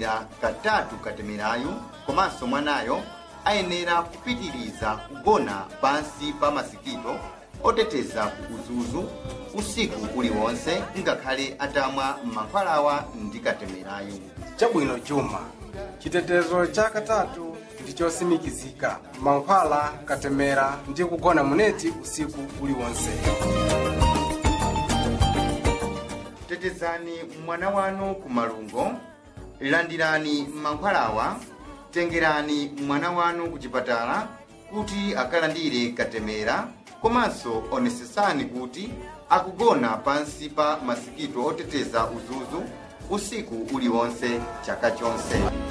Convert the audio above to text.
akamwalira katatu katemerayu komanso mwanayo ayenera kupitiriza kugona pansi pa masikito oteteza ku uzuzu usiku uliwonse ngakhale atamwa mankhwalawa ndi katemerayu chabwino chuma chitetezo cha katatu ndi chosimikizika mankhwala katemera ndi kugona muneti usiku uliwonse tetezani mwana wanu ku malungo landirani mankhwalawa tengerani mwana wanu ku chipatala kuti akalandire katemera komanso onetsetsani kuti akugona pansi pa masikito oteteza uzuzu usiku uliwonse chaka chonse